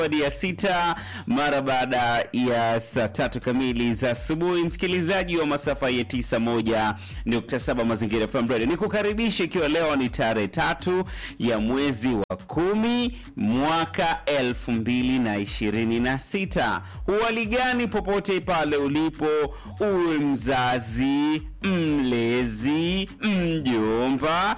ya sita mara baada ya saa tatu kamili za asubuhi, msikilizaji wa masafa ya tisa moja nukta saba Mazingira FM Radio, ni kukaribisha ikiwa leo ni tarehe tatu ya mwezi wa kumi mwaka elfu mbili na ishirini na sita. Huhali gani popote pale ulipo, uwe mzazi, mlezi, mjomba,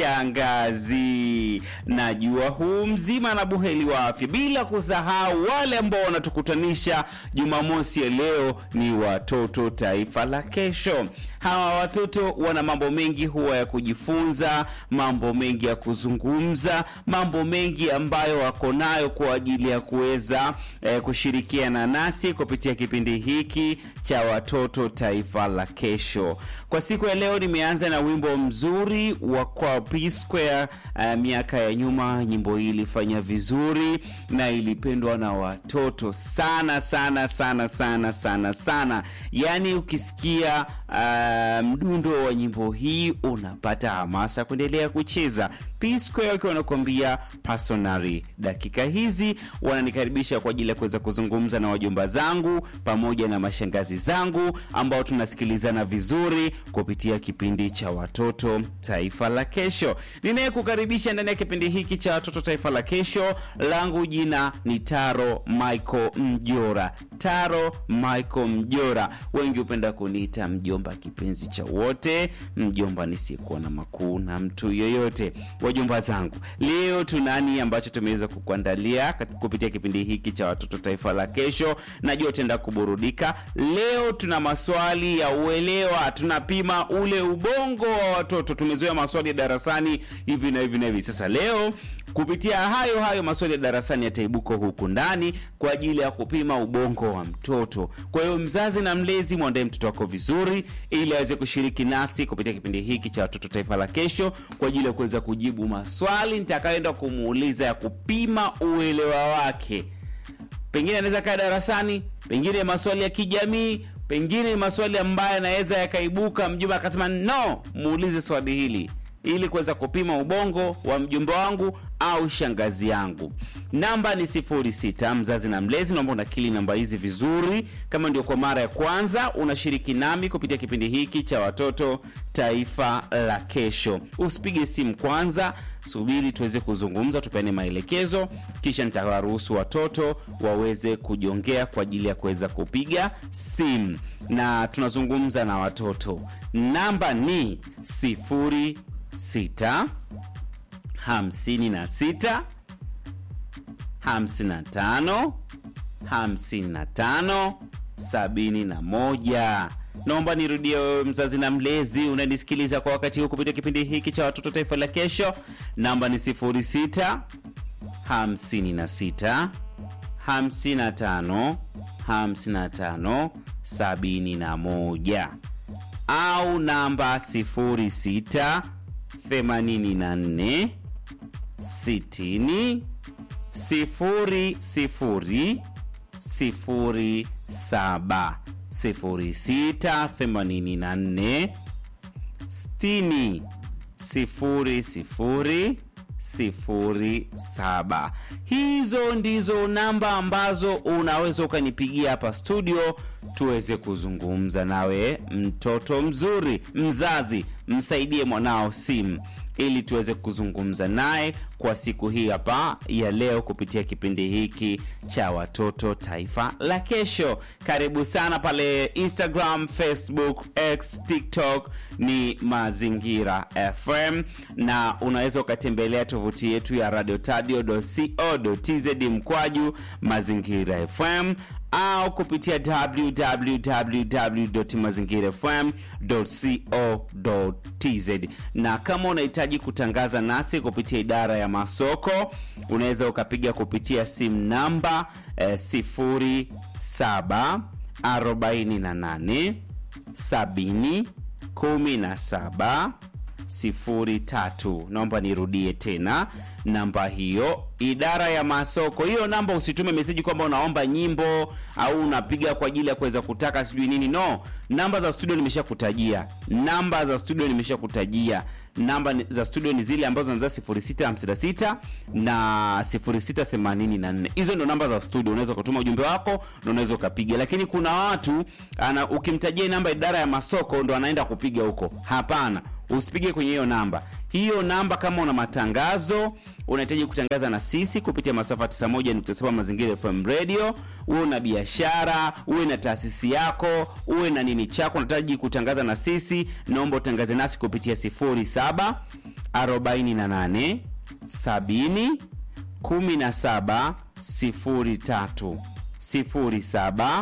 shangazi, najua huu mzima na buheri wa afya, bila kusahau wale ambao wanatukutanisha Jumamosi ya leo ni watoto taifa la kesho. Hawa watoto wana mambo mengi huwa ya kujifunza, mambo mengi ya kuzungumza, mambo mengi ambayo wako nayo kwa ajili ya kuweza eh, kushirikiana nasi kupitia kipindi hiki cha watoto taifa la kesho. Kwa siku ya leo nimeanza na wimbo mzuri wa kwa P Square. Uh, miaka ya nyuma nyimbo hii ilifanya vizuri na ilipendwa na watoto sana sana sana sana sana sana, yaani ukisikia uh, mdundo wa nyimbo hii unapata hamasa kuendelea kucheza. P Square wakiwa wanakuambia personally. Dakika hizi wananikaribisha kwa ajili ya kuweza kuzungumza na wajomba zangu pamoja na mashangazi zangu ambao tunasikilizana vizuri kupitia kipindi cha watoto taifa la kesho. Ninayekukaribisha ndani ya kipindi hiki cha watoto taifa la kesho, langu jina ni Taro Michael Mjora. Taro Michael Mjora, wengi hupenda kuniita mjomba kipenzi cha wote, mjomba nisiyekuwa na makuu na mtu yoyote. Wajomba zangu, leo tunani ambacho tumeweza kukuandalia kupitia kipindi hiki cha watoto taifa la kesho. Najua utaenda kuburudika. Leo tuna maswali ya uelewa, tunapima ule ubongo wa watoto. Tumezoea maswali ya darasani hivi na hivi na hivi. Sasa leo kupitia hayo hayo maswali ya darasani yataibuka huku ndani kwa ajili ya kupima ubongo wa mtoto. Kwa hiyo mzazi na mlezi, mwandae mtoto wako vizuri, ili aweze kushiriki nasi kupitia kipindi hiki cha watoto taifa la kesho, kwa ajili ya kuweza kujibu maswali nitakayoenda kumuuliza ya kupima uelewa wake. Pengine anaweza kaa darasani, pengine maswali ya kijamii, pengine maswali ambayo yanaweza yakaibuka, mjomba akasema no, muulize swali hili ili kuweza kupima ubongo wa mjomba wangu au shangazi yangu. Namba ni 06. Mzazi na mlezi, naomba unakili namba hizi vizuri. Kama ndio kwa mara ya kwanza unashiriki nami kupitia kipindi hiki cha watoto taifa la kesho, usipige simu kwanza, subiri tuweze kuzungumza, tupeane maelekezo, kisha nitawaruhusu watoto waweze kujongea kwa ajili ya kuweza kupiga simu, na tunazungumza na watoto. Namba ni sifuri sita hamsini na sita hamsini na tano hamsini na tano sabini na moja. Naomba nirudie, wewe mzazi na mlezi unanisikiliza kwa wakati huu kupitia kipindi hiki cha watoto taifa la kesho. Namba ni sifuri sita hamsini na sita hamsini na tano hamsini na tano sabini na moja au namba sifuri sita themanini na nne sitini sifuri sifuri sifuri saba sifuri sita themanini na nne sitini sifuri sifuri sifuri saba. Hizo ndizo namba ambazo unaweza ukanipigia hapa studio tuweze kuzungumza nawe. Mtoto mzuri, mzazi, msaidie mwanao simu ili tuweze kuzungumza naye kwa siku hii hapa ya leo kupitia kipindi hiki cha watoto taifa la kesho. Karibu sana pale Instagram, Facebook, X, TikTok ni Mazingira FM, na unaweza ukatembelea tovuti yetu ya radiotadio.co.tz mkwaju Mazingira FM au kupitia www.mazingirafm.co.tz. Na kama unahitaji kutangaza nasi kupitia idara ya masoko, unaweza ukapiga kupitia simu namba eh, 07 48 70 17 0711287703 naomba nirudie tena namba hiyo idara ya masoko hiyo namba usitume meseji kwamba unaomba nyimbo au unapiga kwa ajili ya kuweza kutaka sijui nini no namba za studio nimeshakutajia namba za studio nimeshakutajia namba ni- za studio ni zile ambazo zinaanza 0656 na 0684 hizo ndo namba za studio unaweza ukatuma ujumbe wako na unaweza ukapiga lakini kuna watu ana ukimtajia namba idara ya masoko ndo anaenda kupiga huko hapana usipige kwenye hiyo namba hiyo namba kama una matangazo unahitaji kutangaza na sisi kupitia masafa 91.7 mazingira fm radio uwe una biashara uwe na taasisi yako uwe na nini chako unahitaji kutangaza na sisi naomba utangaze nasi kupitia 07 48 70 17 03 07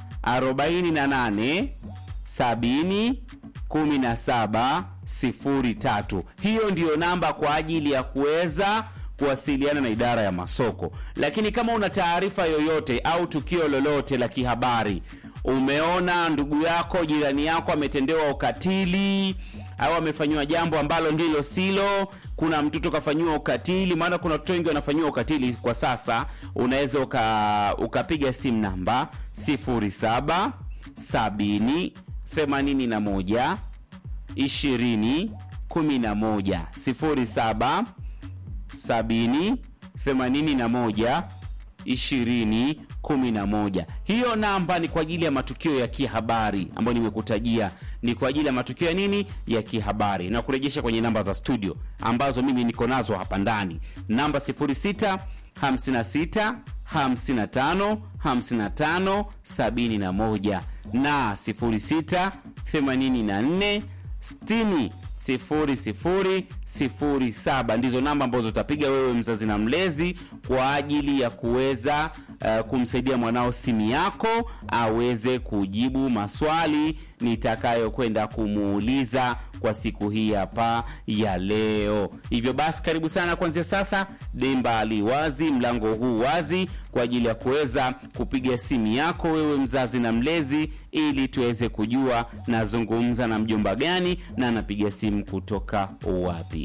48 70 17 03 hiyo ndiyo namba kwa ajili ya kuweza kuwasiliana na idara ya masoko lakini kama una taarifa yoyote au tukio lolote la kihabari umeona ndugu yako jirani yako ametendewa ukatili au amefanyiwa jambo ambalo ndilo silo kuna mtoto kafanyiwa ukatili maana kuna watoto wengi wanafanyiwa ukatili kwa sasa unaweza uka, ukapiga simu namba 07 70 81 20 11 07 70 81 20 11 hiyo namba ni kwa ajili ya matukio ya kihabari ambayo nimekutajia ni kwa ajili ya matukio ya nini ya kihabari na kurejesha kwenye namba za studio ambazo mimi niko nazo hapa ndani namba 06 56 55 55 71 na 06 84 60 sifuri sifuri sifuri saba ndizo namba ambazo utapiga wewe mzazi na mlezi kwa ajili ya kuweza uh, kumsaidia mwanao simu yako aweze kujibu maswali nitakayokwenda kumuuliza kwa siku hii hapa ya leo hivyo basi karibu sana kuanzia sasa demba li wazi mlango huu wazi kwa ajili ya kuweza kupiga simu yako wewe mzazi na mlezi ili tuweze kujua nazungumza na mjomba gani na anapiga simu kutoka wapi